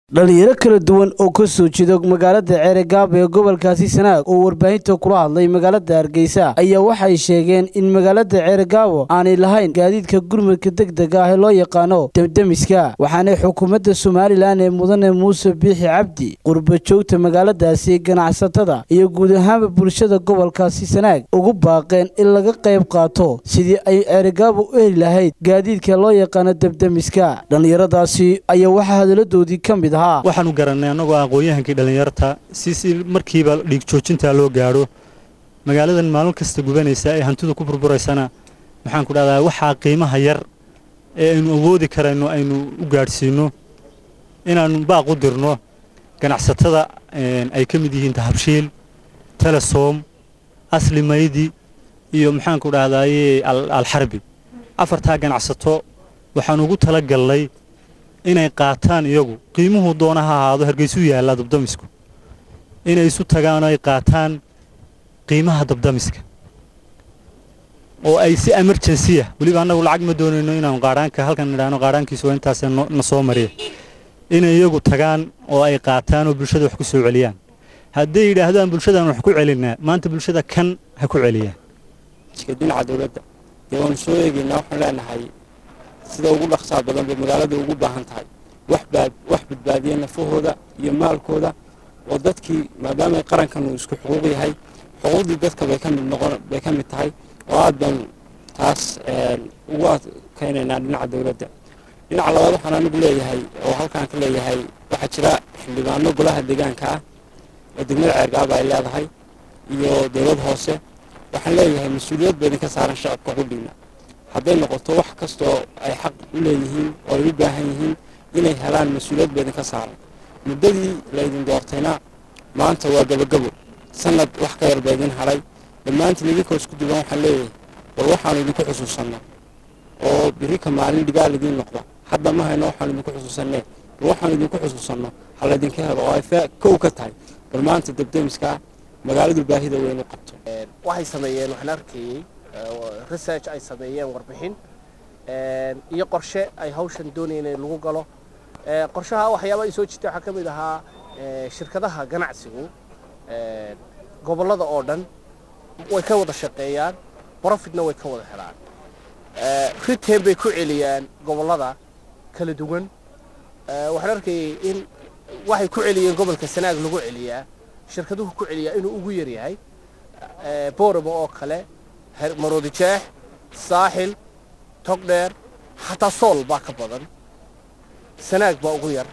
dhalinyaro kala duwan oo ka soo jeeda magaalada ceeregaab ee gobolkaasi sanaag oo warbaahinta kula hadlay magaalada hargeysa ayaa waxay sheegeen in magaalada ceeregaabo aanay lahayn gaadiidka gurmadka degdega ah ee loo yaqaano demdemiska waxaanay xukuumadda somalilan ee mudane muuse biixi cabdi qurba joogta magaaladaasi ganacsatada iyo guud ahaanba bulshada gobolkaasi sanaag ugu baaqeen in laga qayb qaato sidii ay ceeregaabo u heli lahayd gaadiidka loo yaqaano demdemiska dhallinyaradaasi ayaa waxaa hadaladoodii ka mid waxaanu garannay annagoo aqoon-yahankii dhallinyarta si si markiiba dhiig joojintaa loo gaadho magaaladan maalin kasta gubanaysa ee hantidu ku burburaysana waxaan ku dhahdaa waxaa qiimaha yar ee aynu awoodi karayno aynu u gaadhsiinno inaannu baaq u dirno ganacsatada ay ka mid yihiin tahabshiil telesom asli maydi iyo maxaanku dhahdaye alxarbi afartaa ganacsato waxaan ugu tala gallay inay qaataan iyagu qiimuhu doona ha ahaado hargeysuu yaallaa dabdamisku inay isu tagaan oo ay qaataan qiimaha dabdamiska oo ay si emergency ah weliba annagu lacag ma doonayno inaanu qaadhaanka halkan nidhaahno qaadhaankiisu waa intaasee na soo mariya inay iyagu tagaan oo ay qaataan oo bulshada wax ku soo celiyaan hadday yidhaahdaan bulshadaan wax ku celinaa maanta bulshada kan ha ku celiyaan dhinaca dowladda dee waanu soo eegaynaa waxaan leenahay sida ugu dhaqsaa badan bay magaalada ugu baahan tahay wax badbaadiya nafahooda iyo maalkooda oo dadkii maadaama qarankan uu isku xuquuq yahay xuquuqdii dadka bay ka mid noqon bay ka mid tahay oo aad baan taas ugu adkaynaynaa dhinaca dowladda dhinaca labaad waxaan anigu leeyahay oo halkaan ka leeyahay waxaa jira xildhibaano golaha deegaanka ah oo degmada ceergaaba ay leedahay iyo dowlad hoose waxaan leeyahay mas-uuliyad ba idinka saaran shacabka qudhiina hadday noqoto wax kastoo ay xaq u leeyihiin oo ay u baahan yihiin inay helaan mas-uuliyad ba idinka saaran muddadii laydin doortayna maanta waa gabogabo sanad wax ka yar ba idin hadhay dhammaantiin idinkoo isku duban waxaan leeyahay war waxaanu idinku xusuusanno oo birika maalin dhigaal idiin noqda hadda ma hayno waxaanu idinku xusuusannee war waxaanu idinku xusuusanno ha laydinka helo oo ay kow ka tahay bal maanta debdemiskaa magaaladu baahida weyn u qabto waxay sameeyeen waxaan arkayey research ay sameeyeen warbixin iyo qorshe ay hawshan doonayeen in lagu galo qorshaha waxyaaba ay soo jirta waxaa ka mid ahaa shirkadaha ganacsigu gobollada oo dhan way ka wada shaqeeyaan profitna way ka wada helaan retain bay ku celiyaan gobollada kala duwan waxaan arkayey in waxay ku celiyeen gobolka sanaag lagu celiyaa shirkaduhu ku celiyaa inuu ugu yar yahay booramo oo kale maroodijeex saaxil togdheer xataa sool baa ka badan sanaag baa ugu yar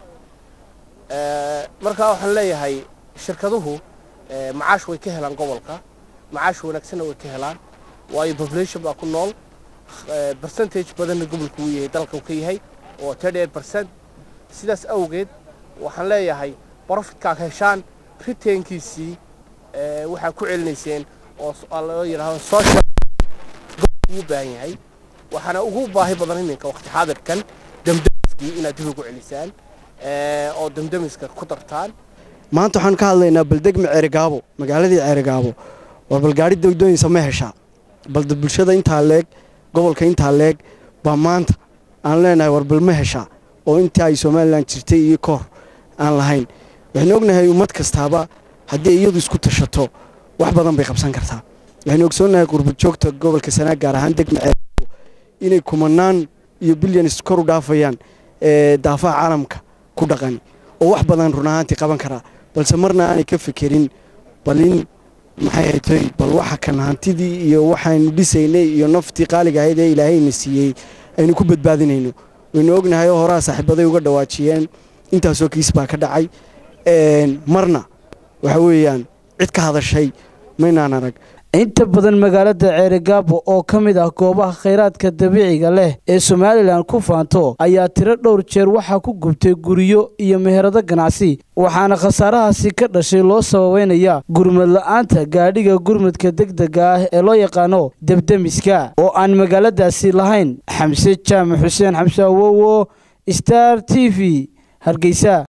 markaa waxaan leeyahay shirkaduhu macaash way ka helaan gobolka macaash wanaagsanna way ka helaan waayo population baa ku nool percentage badanna gobolku uu yahay dalka uu ka yahay oo thirty percent sidaas awgeed waxaan leeyahay profitkaa heshaan ritainkiisii waxaa ku celinayseen oo loo yidhaahdo social ugu baahan yahay waxaana ugu baahi badan iminka waqti xaadirkan damdamiskii inaad dib ugu celisaan oo damdamiska ku dartaan maanta waxaan ka hadlaynaa baldegma ceerigaabo magaaladii ceerigaabo war bal gaari degdooyinsa ma heshaa balde bulshada intaa leeg gobolka intaa leeg baa maanta aan leenahay war bal ma heshaa oo intii ay somalilan jirtay iyo koor aan lahayn waxaynu ognahay ummad kastaaba haddii iyadu isku tashato wax badan bay qabsan kartaa waxaynu ogsoonnahay qurbajoogta gobolka sanaag gaar ahaan degma ceerigaabo inay kumanaan iyo bilyanis kor u dhaafayaan daafaha caalamka ku dhaqan oo wax badan run ahaantii qaban karaa balse marna aanay ka fekerin bal in maxay haytay bal waxa kan hantidii iyo waxaynu dhisaynay iyo naftii qaaliga ahayd ee ilaahayna siiyey aynu ku badbaadinayno waynu ognahay oo horaa saaxiibaday uga dhawaajiyeen intaasoo kiis baa ka dhacay marna waxa weeyaan cid ka hadashay maynaan arag inta badan magaalada ceerigaabo oo ka mid ah goobaha khayraadka dabiiciga leh ee somalilan ku faanto ayaa tiro dhowr jeer waxaa ku gubtay guryo iyo meherado ganacsi waxaana khasaarahaasi ka dhashay loo sababeynaya gurmad la'aanta gaadhiga gurmadka degdega ah ee loo yaqaano debdemiska oo aan magaaladaasi lahayn xamse jaamac xuseen xamse awowo star t v hargeysa